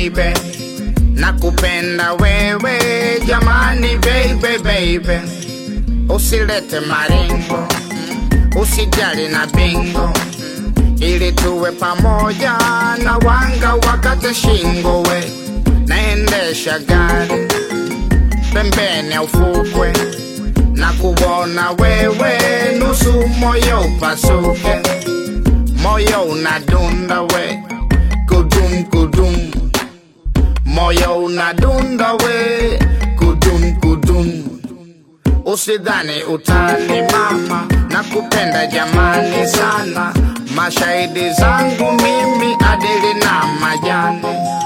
baby nakupenda wewe jamani baby baby usilete maringo usijali na bingo ili tuwe pamoja na wanga wakate shingo we naendesha gari pembeni ya ufukwe na kuona wewe nusu moyo upasuke moyo unadunda we kudum kudum moyo unadunda we kudum kudum usidhani utani mama na kupenda jamani sana mashahidi zangu mimi adili na majani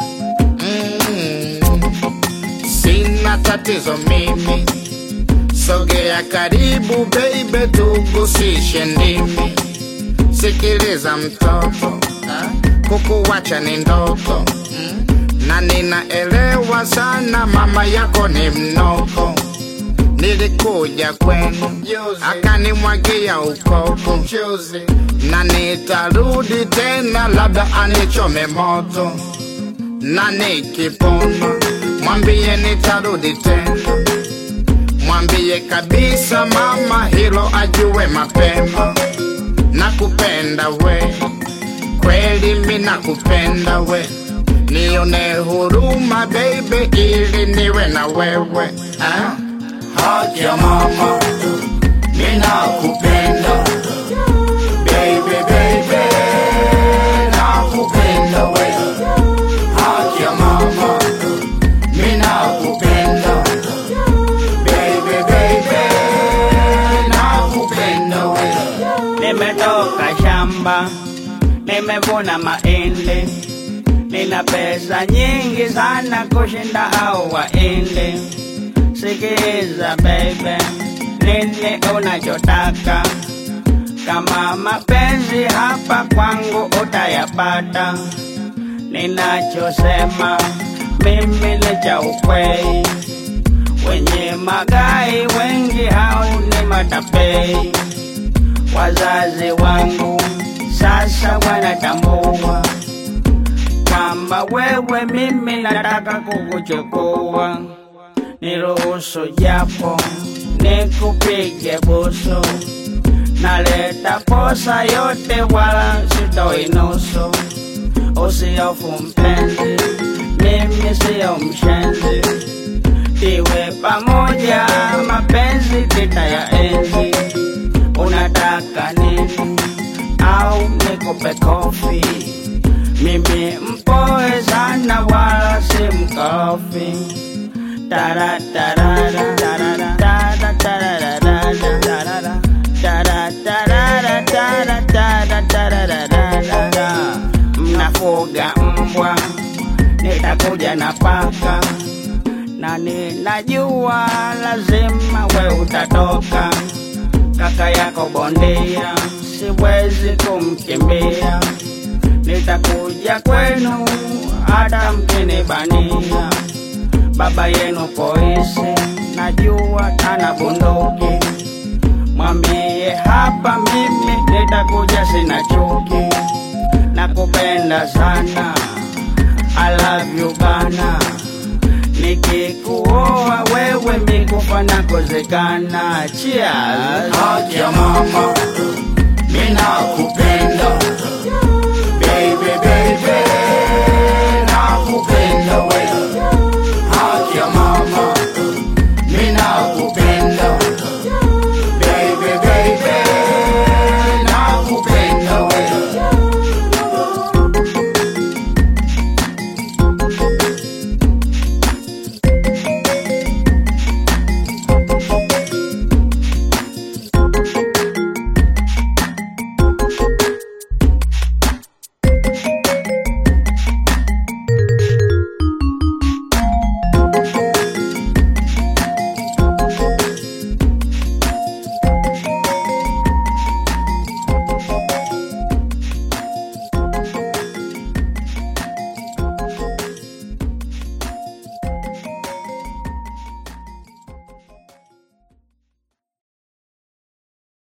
mm. sina tatizo mimi sogea karibu baby tugusishe ndimi sikiliza mtoto kukuwacha ni ndoto na ninaelewa sana mama yako ni mnoko nilikuja kwenu akanimwagia ukoko na nitarudi tena labda anichome moto na nikipona mwambie nitarudi tena mwambie kabisa mama hilo ajue mapema nakupenda we kweli mi nakupenda we nione huruma baby ili niwe na wewe ah? haki ya mama mina kupenda baby baby nakupenda we haki ya mama mina kupenda baby baby nakupenda we Nimetoka shamba, nimevuna mahindi, nina pesa nyingi sana kushinda hao waindi. Sikiza baby, nini unachotaka? Kama mapenzi hapa kwangu utayapata. Ninachosema mimi ni cha ukweli, wenye magai wengi hao ni matapei wazazi wangu sasa wanatambua kwamba wewe mimi nataka kukuchukua, niruhusu japo nikupige busu, naleta posa yote wala sitoi nusu. Usihofu mpenzi, mimi siyo mshenzi, tiwe pamoja, mapenzi tutayaenzi unataka nini au nikupe kofi? Mimi mpoe sana wala si mkorofi. Tara tarara tarara tara tarara tarara tara tarara tara tara tarara tarara. Mnafuga mbwa, nitakuja na paka na ninajua lazima we utatoka kaka yako bondia, siwezi kumkimbia. Nitakuja kwenu hata mkinibania. Baba yenu polisi, najua ana bunduki. Mwambie hapa mimi nitakuja, sina chuki. Nakupenda sana, I love you bana. Nikikuoa wewe mikufa na kuzekana. Cheers. haki ya mama mina kupenda baby baby nakupenda